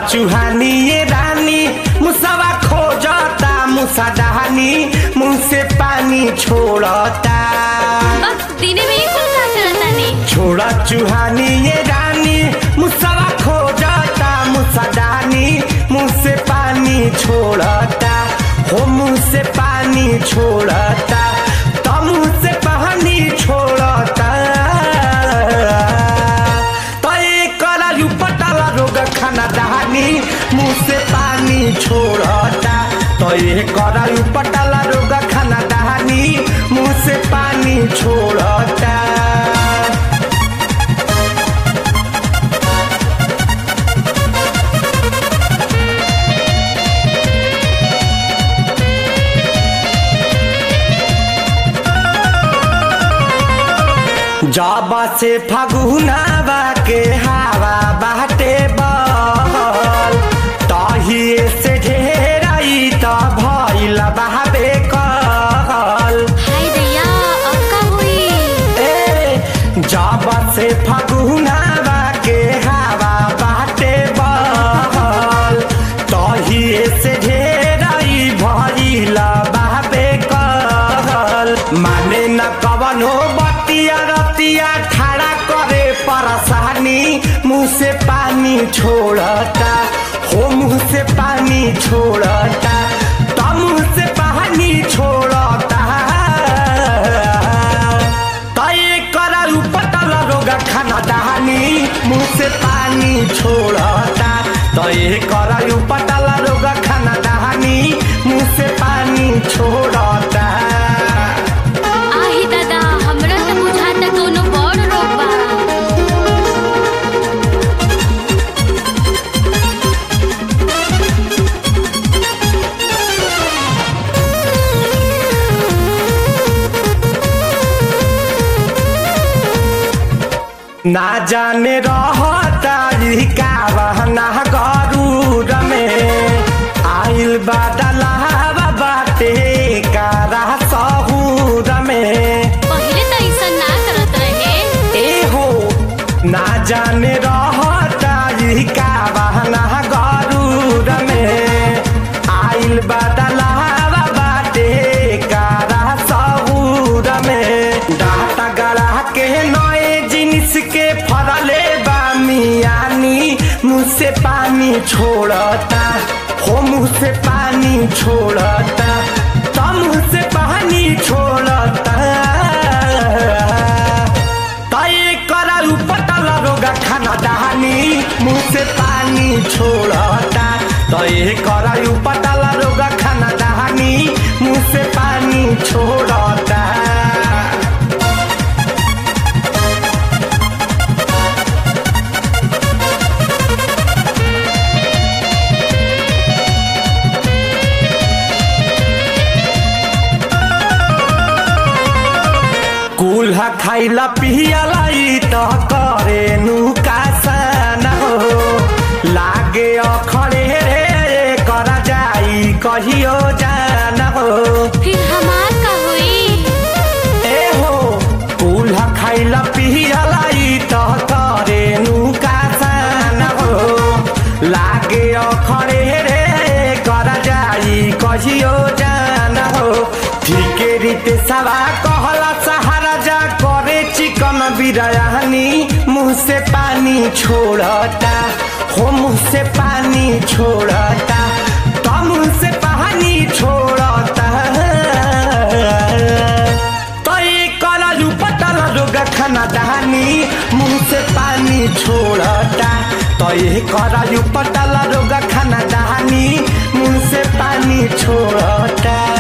चुहानी ये रानी मुसवा खोजता मुसा डहानी मुंह से पानी छोड़ता बस दिने में ही कुल का चलता नहीं छोड़ा चुहानी ये रानी मुसवा खोजता मुसा डहानी मुंह से पानी छोड़ता हो मुंह से पानी छोड़ता तो मुंह से पानी छोड़ता तो एक करायु पटाला रोग खाना दहानी मुंह से पानी छोड़ता तो ये करायु पटाला रोग खाना दहानी मुंह से पानी छोड़ता जाबा से फगुनावा के हवा बाटे बहल तहिए से ढेराई त भइल बहाबे कहल हाय दैया अब का हुई ए जाबा से फगुनावा के हवा बाटे बहल तहिए से ढेराई भइल बहाबे कहल माने न कवनो बतिया रतिया ठाड़ा करे परेशानी मुंह से पानी छोड़ता हो मुंह से पानी छोड़ता तो मुंह से पानी छोड़ता तय कराऊ पटल रोग खाना दहानी मुंह से पानी छोड़ता तय कराऊ पटल रोग खाना दहानी मुंह से पानी छोड़ता आही दादा हमरा त बुझाता कोनो बड़ रोग बा ना जाने रहता ई का बहना गरूर में आइल बादलावा बाटे कारा सहूर में पहिले त ऐसा ना करत रहे ए हो ना जाने रहता ई का बहना गरूर में आइल बादलावा बाटे कारा सहूर में डाटा गड़ा के नए जिनिस के फरले बा मियानी मुँह से पानी छोड़ता हो मुँह से पानी छोड़ता तो मुँह से पानी छोड़ता तय कराऊ पटल रोग खाना दहानी मुंह से पानी छोड़ता तय कराऊ पटल रोग खाना दहानी मुंह से पानी छोड़ता कुल्हा खाइला पियला ई त करे नुकासन हो लागे अखड़े रे कर जाई कहियो जान हो फिर हमार का हुई ए हो कुल्हा खाइला पियला ई त करे नुकासन हो लागे अखड़े रे कर जाई कहियो जान हो ठीके रीते सवा कहला सहारा जा करे चिकन बिरयानी मुंह से पानी छोड़ता हो मुंह से पानी छोड़ता तो मुंह से पानी छोड़ता तो ये करालू पटल रोग खाना दहानी मुंह से पानी छोड़ता तो ये करालू पटल रोग खाना दहानी मुंह से पानी छोड़ता